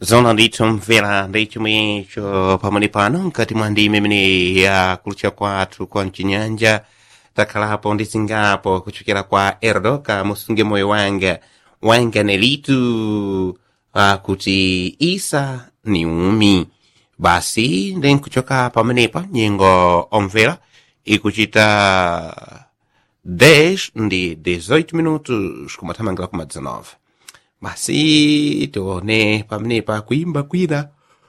zona ndithu mvera ndi chomwecho pamene pano mkati mwa ndime imene ya kulutcha kwathu kwa mchinyanja takhalapo ndi zingapo kuchokera kwa erdoka musunge moyo wanga wanga nelitu akuti isa ni umi basi ndi nkuchoka pamenepa nyengo omvera ikuchita 10 ndi 18 minutos kumathamangira kuma 19 basi tione pamenepa kuimba kwina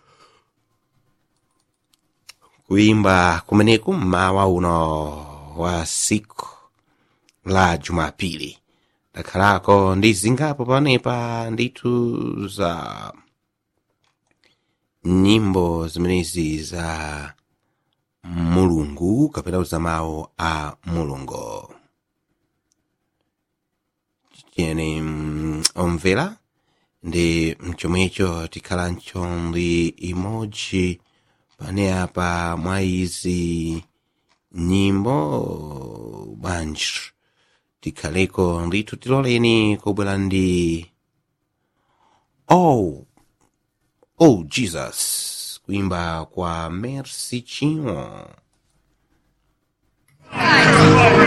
kuimba kumeneku mmawa uno wa siku la jumapili takhalako ndi zingapo pamenepa ndithu za nyimbo zimenezi za mulungu kapena za mawu a mulungu tiyeni mm, omvera ndi mchomwecho tikhalancho ndi imodzi pane apa mwa izi nyimbo bwanji tikhaleko ndithu tiloleni kubwera ndi oh oh jesus kuimba kwa mercy chinwo